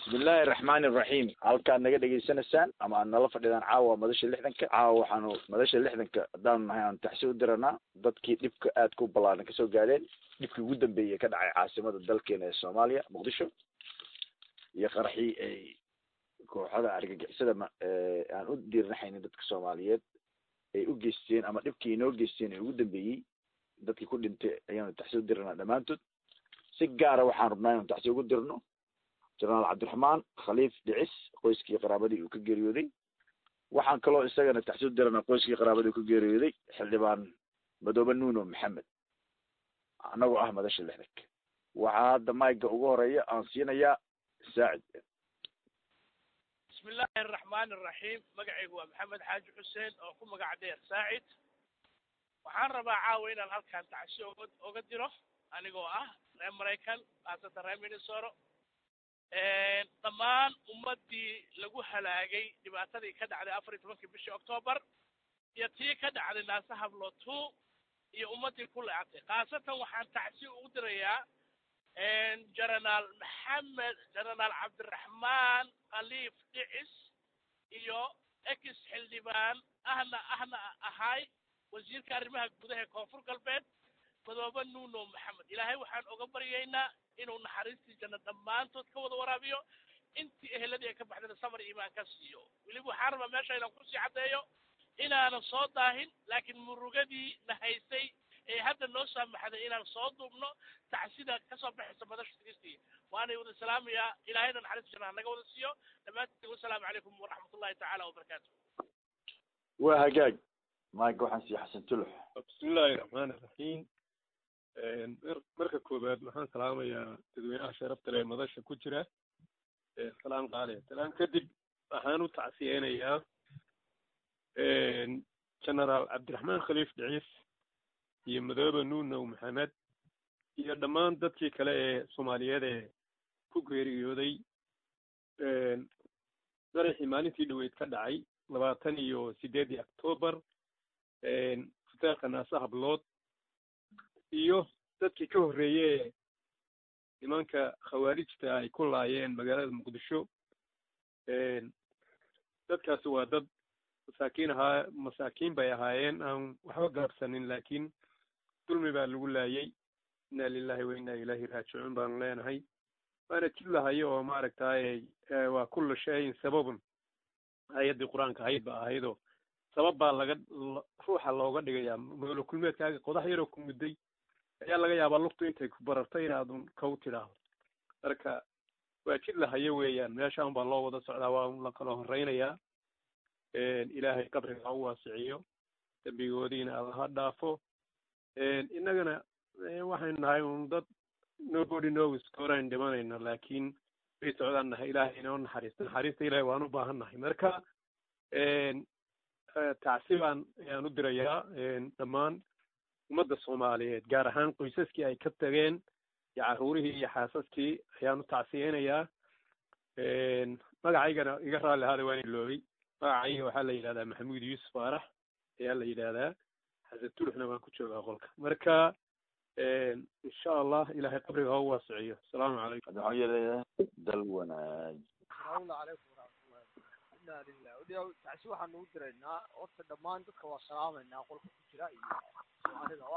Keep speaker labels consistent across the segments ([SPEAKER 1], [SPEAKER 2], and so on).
[SPEAKER 1] bismillahi araxmaani araxiim halkaad naga dhegaysanaysaan ama aad nala fadhidaan caawa madasha lixdanka caawa waxaanu madasha lixdanka haddaanu nahay aanu taxsi u diranaa dadkii dhibka aadka u ballaaran kasoo gaadheen dhibkii ugu dambeeyey ka dhacay caasimada dalkeena ee soomaaliya muqdisho iyo qaraxii ay kooxada argagixisada ma aan u diirnaxaynin dadka soomaaliyeed ay u geysteen ama dhibkii inoo geysteen ee ugu dambeeyey dadkii ku dhintay ayaanu taxsi u diranaa dhammaantood si gaara waxaan rabnaa inaanu taxsi ugu dirno jenaraal cabdiraxmaan khaliif dhicis qoyskii qaraabadii uu ka geeriyooday waxaan kaloo isagana taxsi u diranaa qoyskii qaraabadii uu ka geeriyooday xildhibaan madoobe nuuno maxamed annagoo ah madasha lixdanka waxaa hadda mayga ugu horeeya aan siinayaa saacid
[SPEAKER 2] bismi illaahi araxmaani araxiim magacaygu waa maxamed xaaji xuseen oo ku magac dheer saacid waxaan rabaa caawa inaan halkaan tacsi oga oga diro anigoo ah reer maraykan haasatan reer minnesoro dhammaan ummaddii lagu halaagay dhibaatadii ka dhacday afar iyo tobankii bishii octoobar iyo tii ka dhacday naase hablo two iyo ummaddii ku leecatay khaasatan waxaan tacsi ugu dirayaa jenaraal maxamed jenaraal cabdiraxmaan khaliif dhicis iyo ex xildhibaan ahna ahna ahay wasiirka arrimaha gudaha ee koonfur galbeed madoobe nuuno maxamed ilaahay waxaan oga baryaynaa inuu naxariistii janno dhammaantood ka wada waraabiyo intii eheladii ay ka baxdayna samar iimaan ka siiyo weliba waxaan rabaa meesha inaan kusii caddeeyo inaanan soo daahin laakiin murugadii na haysay ee hadda noo saamaxday inaan soo duubno tacsida kasoo baxaysa madasha tigistii waanay wada salaamayaa ilaahayna naxariista jannaha naga wada siiyo dhammaantiin wasalaamu calaykum waraxmat ullahi tacaala wabarakaatu
[SPEAKER 1] waa hagaag mayga waxaan siiya xasan tulux
[SPEAKER 3] bismillahi raxmaani raxiim marka koowaad waxaan salaamayaa dadweynaha sharafta leh madasha ku jira salaan qaali salaan kadib waxaan u tacsiyeynayaa genaraal cabdiraxmaan khaliif dhiciis iyo madoobe nuunow maxamed iyo dhammaan dadkii kale ee soomaaliyeed ee ku geeriyooday qaraxii maalintii dhaweyd ka dhacay labaatan iyo sideedii octoobar hoteelka naase hablood iyo dadkii ka horreeye nimanka khawaarijta ay ku laayeen magaalada muqdisho dadkaasi waa dad masaakiin ahaa masaakiin bay ahaayeen aan waxba gaabsanin laakiin dulmi baa lagu laayey inna lilahi wa inna ilaahi raajicuun baanu leenahay waana jid lahayo oo maaragtay waa kulla shayin sababun aayaddii qur-aanka ahayd ba ahaydoo sabab baa laga ruuxa looga dhigayaa nolol kulmeedkaaga qodax yaroo ku mudday ayaa laga yaabaa lugtu intay ku barartay inaadun kaw tidhaahdo marka waa jid lahayo weeyaan meeshaan baa loo wada socdaa waa la kala horreynayaa ilaahay qabriga ha u waasiciyo dembigoodiina alla ha dhaafo innagana waxaynu nahay un dad nobody knows gooraan dhimanayna laakiin way socdaan nahay ilaahay inoo naxariista naxariista ilahay waan u baahan nahay marka tacsi baan ayaan u dirayaa dhammaan ummadda soomaaliyeed gaar ahaan qoysaskii ay ka tageen iyo carruurihii iyo xaasaskii ayaan u tacsiyeynayaa magacaygana iga raalli ahaada waan iloobay magacayga waxaa la yidhahdaa maxamuud yuusuf faarax ayaa la yidhahdaa xasan tuluxna waan ku joogaa qolka marka insha allah ilaahay qabriga ha u waasiciyo asalaamu calaykum
[SPEAKER 1] hadda waxaan yeelayaa dal wanaag
[SPEAKER 4] salaamu calaykum waraxmatullahi inna lilah weliya tacsi waxaan ugu diraynaa horta dhammaan dadka waa salaamaynaa qolka ku jira iyo soomaalidaba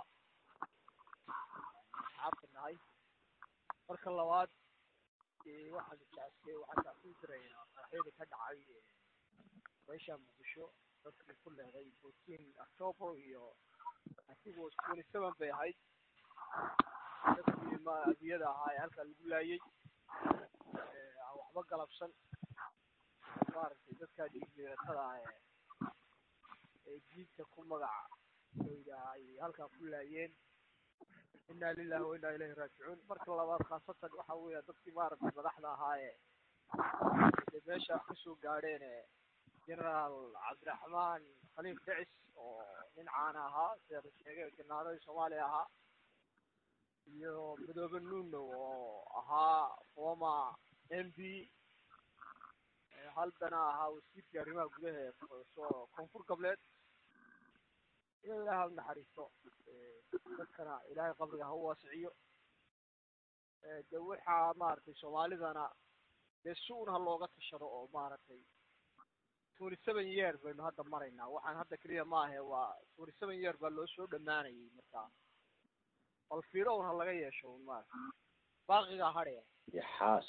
[SPEAKER 4] asxaabta nahay marka labaad waxaan tacsi waxaan tacsi u diraynaa qaraxyadii ka dhacay meesha muqdisho dadkii ku leeday fourteen october iyo I think was twenty seven bay ahayd dadkii ma adiyada ahaa ee halkaa lagu laayay aan waxba galabsan maaragtay dadkaa dhiigbeeratada ah ee ee jiidka ku magac oyda ay halkaa ku laayeen inna lillahi wa inna ilayhi raajicuun marka labaad khaasatan waxa weeya dadkii maaragtay madaxda ahaa ee dee meesha wax kasoo gaadheen ee generaal cabdiraxmaan khaliif dhicis oo nin caana ahaa sida la sheegay janaaradii soomaaliya ahaa iyo madoobe nuno oo ahaa former m p haldana ahaa wasiirkii arrimaha gudaha ee soo koonfur galbeed iyo ilaahay ha u naxariisto dadkana ilaahay qabriga ha u waasiciyo de waxaa maaragtay soomaalidana dee si un ha looga tashado oo maaragtay twenty seven year baynu hadda maraynaa waxaan hadda keliya maahe waa twenty seven year baa loo soo dhamaanayay markaa bal fiiro un ha laga yeesho un maarata baaqigaa hadhaya
[SPEAKER 1] yaxaas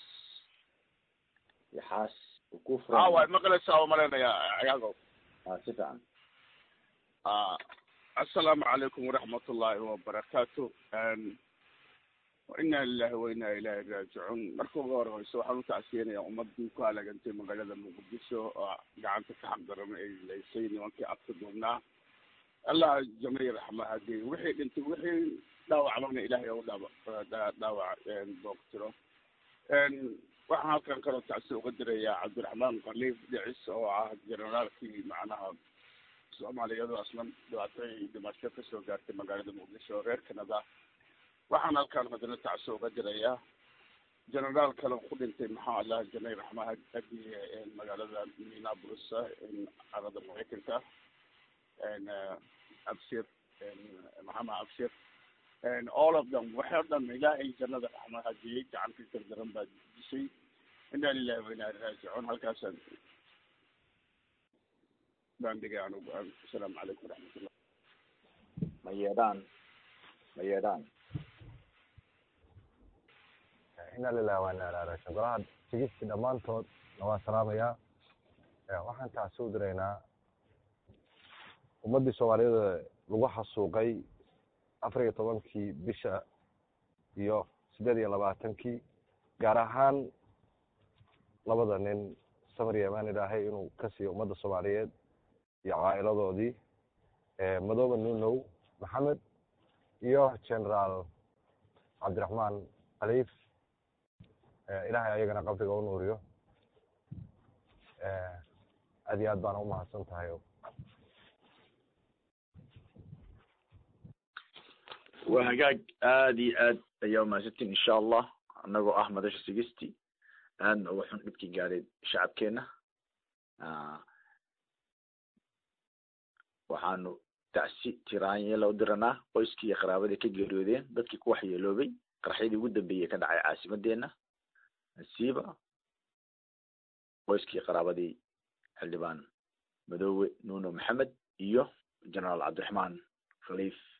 [SPEAKER 1] yaxaas ku
[SPEAKER 5] aa waad
[SPEAKER 1] furan
[SPEAKER 5] maqlaysaa oo malaynayaa cagaagow
[SPEAKER 1] ah si fiican
[SPEAKER 5] ah assalaamu calaykum waraxmat ullaahi wabarakaatu inaa lilahi wa inaa ilaahi raajicuun marka ugu horeyso waxaan utacsiyanayaa ummadii ku halagantay magaalada muqdisho oo gacanta ka xaqdaran ay laysay nimankii abka duubnaa allah jamay raxma hadii wixii dhintay wixii dhaawacmana ilaahay u dhaaba dhaawac booqtiro waxaan halkan kaloo tacsi uga dirayaa cabdiraxmaan khaliif dhicis oo ah generaalkii macnaha soomaaliyadu aslan dhibaatooyin dhimasho kasoo gaartay magaalada muqdisho reer canada waxaan halkan haddana tacsi uga dirayaa generaal kale ku dhintay maxaa allah janay raxma hadiye magaalada minneapolis carada maraykanka abshir maxamed abshir all of them waxay o dhan ilaahay jannada raxma hadiyey gacantii dardaran baa dishay inaa lilahi wa inaa raajicuun halkaasaan baan dhigay anugu asalaamu calaykum waraxmatullah
[SPEAKER 1] ma yeedhaan ma yeedhaan
[SPEAKER 6] ina lilah wa ina ilaa rajiun golaha tigisti dhammaantood na waa salaamayaa waxaan tacsi u diraynaa ummaddii soomaaliyeed lagu xasuuqay afar iyo tobankii bisha iyo siddeed iyo labaatankii gaar ahaan labada nin samar yamaan ilaahay inuu ka siiyo ummadda soomaaliyeed iyo caa'iladoodii madoobe nunow maxamed iyo generaal cabdiraxmaan khaliif ilaahay ayagana qabriga u nuuriyo aad iyo aad baana umahadsan tahay
[SPEAKER 1] waa hagaag aad iyo aad ayaa umahadsantiin insha allah anagoo ah madasha sigisti aadna uga xun dhibkii gaaray shacabkeena waxaanu tacsi tiraanyela u diranaa qoyskii iyo qaraabadii ka geeriyoodeen dadkii ku waxyeeloobay qarxyadii ugu dambeeyey ka dhacay caasimadeena nasiiba qoyskii qaraabadii xildhibaan madoowe nuno maxamed iyo generaal cabdiraxmaan khaliif